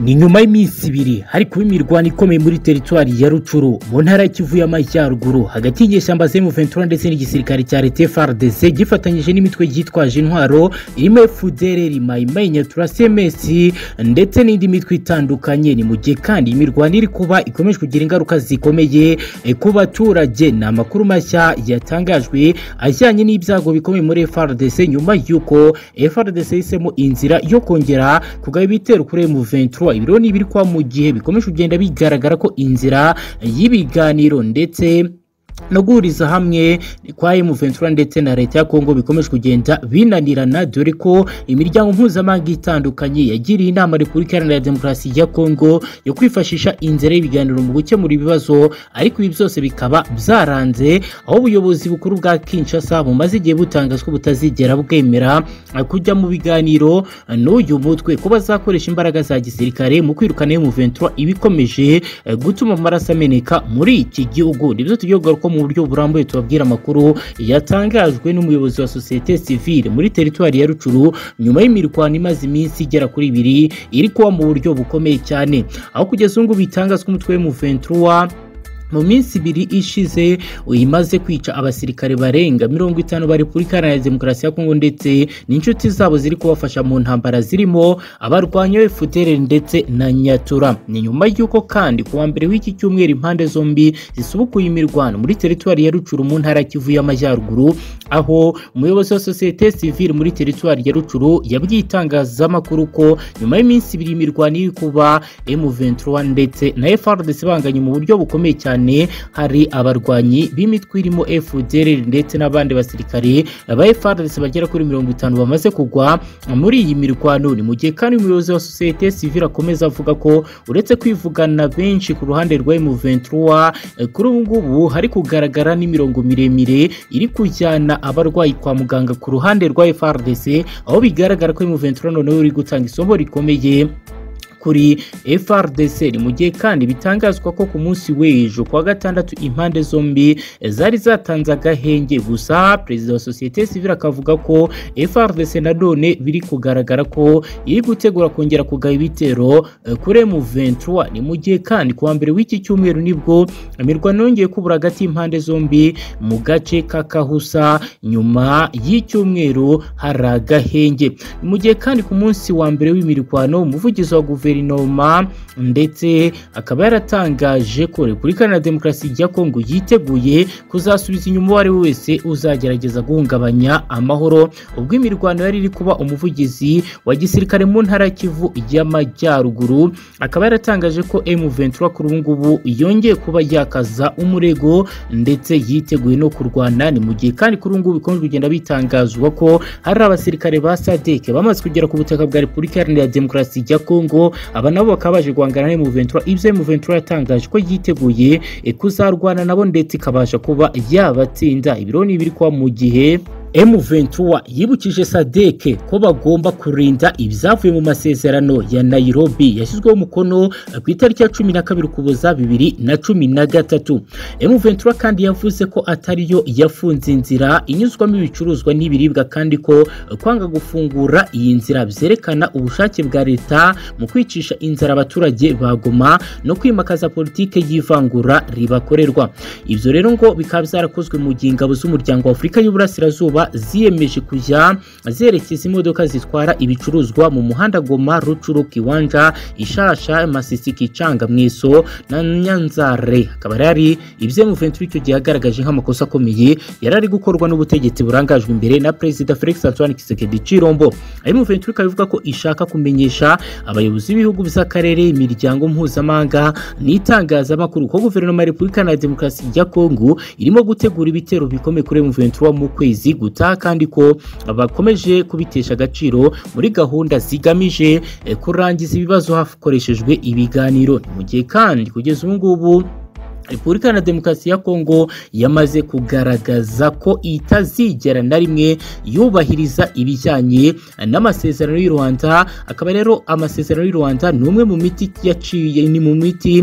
ni nyuma y'iminsi ibiri hari kuba imirwano ikomeye muri teritwari ya rucuru mu ntara y'ikivu y'amajyaruguru hagati y'inyeshyamba z'emu ventura ndetse n'igisirikare cya leta frdc gifatanyije n'imitwe yitwaje intwaro irimo fdrr mayimayi nyatura cms ndetse n'indi mitwe itandukanye ni mu gihe kandi imirwano iri kuba ikomeje kugira ingaruka zikomeye ku baturage ni amakuru mashya yatangajwe ajyanye n'ibyago bikomeye muri frdc nyuma y'uko frdc yahisemo inzira yo kongera kugaba ibitero kuri emu ventura ibiro ni ibiri kwa mu gihe bikomeje kugenda bigaragara ko inzira y'ibiganiro ndetse no guhuriza hamwe kwa emu ventura ndetse na leta ya kongo bikomeje kugenda binanirana dore ko imiryango mpuzamahanga itandukanye yagiriye inama repubulika iharanira demokarasi ya kongo yo kwifashisha inzira y'ibiganiro mu gukemura ibibazo ariko ibi byose bikaba byaranze aho ubuyobozi bukuru bwa kinshasa bumaze igihe butangaza ko butazigera bwemera kujya mu biganiro n'uyu mutwe ko bazakoresha imbaraga za gisirikare mu kwirukana emu ventura ibikomeje gutuma amaraso ameneka muri iki gihugu nibyo tugiye kugaruka mu buryo burambuye tubabwira amakuru yatangajwe n'umuyobozi wa sosiyete sivile muri teritwari ya rucuru nyuma y'imirwano imaze iminsi igera kuri ibiri iri kuba mu buryo bukomeye cyane aho kugeza ubu ngubu bitangazwa umutwe w'umuventura mu minsi ibiri ishize imaze kwica abasirikare barenga mirongo itanu ba repubulika iharanira demokarasi ya kongo ndetse n'inshuti zabo ziri kubafasha mu ntambara zirimo abarwanya fdr ndetse na nyatura ni nyuma y'uko kandi kuwa mbere w'iki cyumweru impande zombi zisubukuye imirwano muri teritwari ya rucuru mu ntara kivu y'amajyaruguru aho umuyobozi wa sosiyete sivile muri teritwari ya rucuru yabwiye itangazamakuru ko nyuma y'iminsi ibiri imirwano iri kuba m23 ndetse na frdc banganye mu buryo bukomeye cyane hari abarwanyi b'imitwe irimo FDLR ndetse n'abandi basirikare ba FARDC bagera kuri mirongo itanu bamaze kugwa muri iyi mirwano ni mu gihe kandi umuyobozi wa sosiyete sivile akomeza avuga ko uretse kwivugana benshi ku ruhande rwa M23 kuri ubu ngubu hari kugaragara n'imirongo miremire iri kujyana abarwayi kwa muganga ku ruhande rwa FARDC aho bigaragara ko M23 noneho uri gutanga isomo rikomeye kuri FRDC ni mu gihe kandi bitangazwa ko ku munsi w'ejo kuwa gatandatu impande zombi zari zatanze agahenge gusa perezida wa sosiyete sivile akavuga ko FRDC na none biri kugaragara ko iri gutegura kongera kugaba ibitero kuri M23 ni mu gihe kandi kuwa mbere w'iki cyumweru nibwo imirwano yongeye kubura hagati y'impande zombi mu gace ka Kahusa nyuma y'icyumweru hari agahenge mu gihe kandi ku munsi wa mbere w'imirwano umuvugizi wa guverinoma guverinoma ndetse akaba yaratangaje ko repubulika iharanira demokarasi ya kongo yiteguye kuzasubiza inyuma uwo ari we wese uzagerageza guhungabanya amahoro ubwo imirwano yari iri kuba umuvugizi wa gisirikare mu ntara ya kivu y'amajyaruguru akaba yaratangaje ko M23 kuri ubu ngubu yongeye kuba yakaza umurego ndetse yiteguye no kurwana ni mu gihe kandi kuri ubu ngubu bikomeje kugenda bitangazwa ko hari abasirikare ba SADC bamaze kugera ku butaka bwa repubulika iharanira demokarasi ya kongo aba nabo bakaba baje guhangana na M23 ibyo M23 yatangaje ko yiteguye kuzarwana nabo ndetse ikabasha kuba yabatsinda ibiro ni ibiri kuba mu gihe M23 yibukije sadeke ko bagomba kurinda ibyavuye mu masezerano ya Nairobi yashyizweho umukono ku itariki ya cumi na kabiri ukuboza bibiri na cumi na gatatu M23 kandi yavuze ko atariyo yafunze inzira inyuzwamo ibicuruzwa n'ibiribwa kandi ko kwanga gufungura iyi nzira byerekana ubushake bwa leta mu kwicisha inzara abaturage bagoma no kwimakaza politike y'ivangura ribakorerwa ibyo rero ngo bikaba byarakozwe mu gihe ingabo z'umuryango wa Afurika y'Uburasirazuba ziyemeje kujya zerekeza imodoka zitwara ibicuruzwa mu muhanda Goma Rucuru Kiwanja Ishasha Masisi Kicanga Mwiso na Nyanzare akaba yari ibyo mu Ventura icyo gihe yagaragaje nk'amakosa akomeye yari ari gukorwa n'ubutegetsi burangajwe imbere na Perezida Felix Antoine Tshisekedi Chirombo ari mu Ventura ikaba ivuga ko ishaka kumenyesha abayobozi b'ibihugu by'akarere imiryango mpuzamahanga n'itangazamakuru ko guverinoma ya Repubulika na Demokarasi ya Kongo irimo gutegura ibitero bikomeye kuri mu Ventura mu kwezi gutaha kandi ko bakomeje kubitesha agaciro muri gahunda zigamije kurangiza ibibazo hakoreshejwe ibiganiro mu gihe kandi kugeza ubu ngubu repubulika iharanira demokarasi ya kongo yamaze kugaragaza ko itazigera na rimwe yubahiriza ibijyanye n'amasezerano y'u rwanda akaba rero amasezerano y'u rwanda ni umwe mu miti yaciye ni mu miti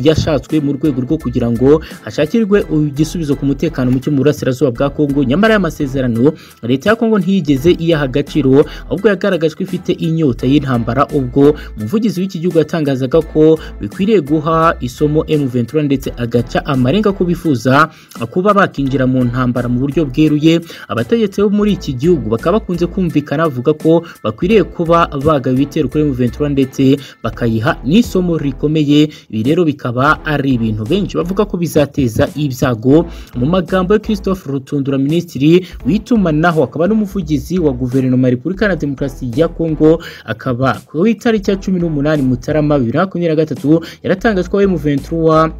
yashatswe mu rwego rwo kugira ngo hashakirwe igisubizo ku mutekano muke mu burasirazuba bwa kongo nyamara aya masezerano leta ya kongo ntiyigeze iyaha agaciro ahubwo yagaragaje ko ifite inyota y'intambara ubwo umuvugizi w'iki gihugu yatangazaga ko bikwiriye guha isomo M23 ndetse agaca amarenga ko bifuza kuba bakinjira mu ntambara mu buryo bweruye abategetsi bo muri iki gihugu bakaba bakunze kumvikana bavuga ko bakwiriye kuba bagaba ibitero kuri M23 ndetse bakayiha n'isomo rikomeye ibi rero bikaba ari ibintu benshi bavuga ko bizateza ibyago mu magambo ya Christophe Rutundura minisitiri w'itumanaho akaba n'umuvugizi wa guverinoma ya Repubulika Iharanira Demokarasi ya Kongo akaba ku itariki ya cumi n'umunani Mutarama bibiri na makumyabiri na gatatu yaratangaje ko M23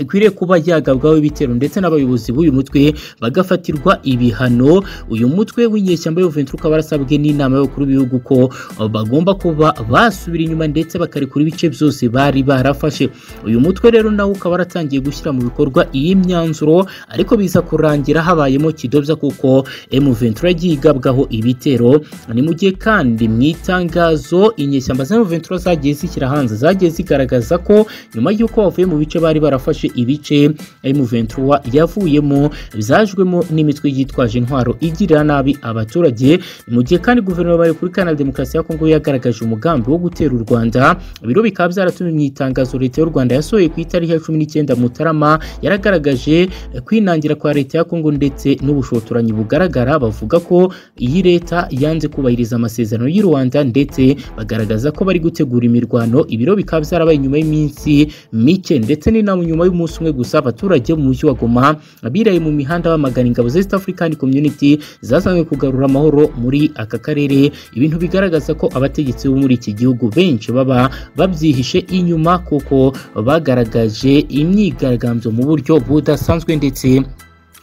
ikwiriye kuba yagabwaho ibitero ndetse n'abayobozi b'uyu mutwe bagafatirwa ibihano uyu mutwe w'inyeshyamba y'uventura ukaba warasabwe n'inama y'abakuru b'ibihugu ko bagomba kuba basubira inyuma ndetse bakarekura ibice byose bari barafashe uyu mutwe rero nawo ukaba waratangiye gushyira mu bikorwa iyi myanzuro ariko biza kurangira habayemo kidobya kuko M23 yagiye igabwaho ibitero ni mu gihe kandi mu itangazo inyeshyamba za M23 zagiye zishyira hanze zagiye zigaragaza ko nyuma y'uko bavuye mu bice bari barafashe ibice M23 yavuyemo byajwemo n'imitwe yitwaje intwaro igirira nabi abaturage mu gihe kandi guverinoma ya Repubulika Iharanira Demokarasi ya Kongo yagaragaje umugambi wo gutera u Rwanda biro bikaba byaratumye mu itangazo leta y'u Rwanda yasohoye ku itariki ya 19 Mutarama yaragaragaje kwinangira kwa leta ya Kongo ndetse n'ubushotoranyi bugaragara bavuga ko iyi leta yanze kubahiriza amasezerano y'u Rwanda ndetse bagaragaza ko bari gutegura imirwano ibiro bikaba byarabaye nyuma y'iminsi mike ndetse n'inama nyuma y'umunsi umwe gusa abaturage mu mujyi wa Goma biraye mu mihanda bamagana ingabo za East African Community zasanzwe kugarura amahoro muri aka karere ibintu bigaragaza ko abategetsi bo muri iki gihugu benshi baba babyihishe inyuma kuko bagaragaje imyigaragambyo mu buryo budasanzwe ndetse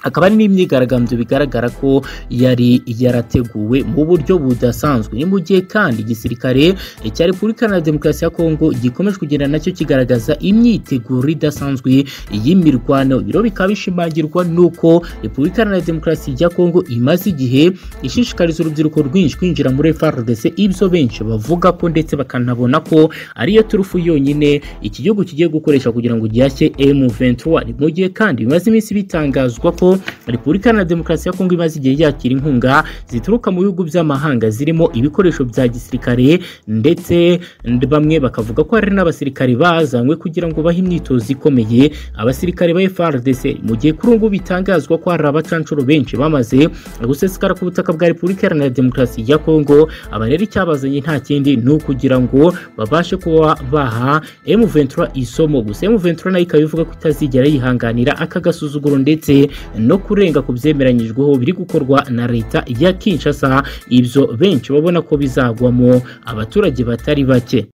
akaba ari n'imyigaragambyo bigaragara ko yari yarateguwe mu buryo budasanzwe ni mu gihe kandi igisirikare cya repubulika na demokarasi ya kongo gikomeje kugenda nacyo kigaragaza imyiteguro idasanzwe y'imirwano ibiro bikaba bishimangirwa n'uko repubulika na demokarasi ya kongo imaze igihe ishishikariza urubyiruko rwinshi kwinjira muri frdc ibyo benshi bavuga ko ndetse bakanabona ko ariyo turufu yonyine iki gihugu kigiye gukoresha kugira ngo gihashye m23 ni mu gihe kandi bimaze iminsi bitangazwa ko repubulika na demokarasi ya kongo imaze igihe yakira inkunga zituruka mu bihugu by'amahanga zirimo ibikoresho bya gisirikare ndetse bamwe bakavuga ko hari n'abasirikare bazanywe kugira ngo bahe imyitozo ikomeye abasirikare ba FRDC mu gihe kuri ubu bitangazwa ko hari abacanshuro benshi bamaze gusesekara ku butaka bwa repubulika iharanira demokarasi ya kongo aba rero icyabazanye nta kindi ni ukugira ngo babashe kuba baha M23 isomo gusa M23 nayo ikaba ivuga ko itazigera yihanganira aka gasuzuguro ndetse no kurenga ku byemeranyijweho biri gukorwa na leta ya Kinshasa ibyo benshi babona ko bizagwamo abaturage batari bake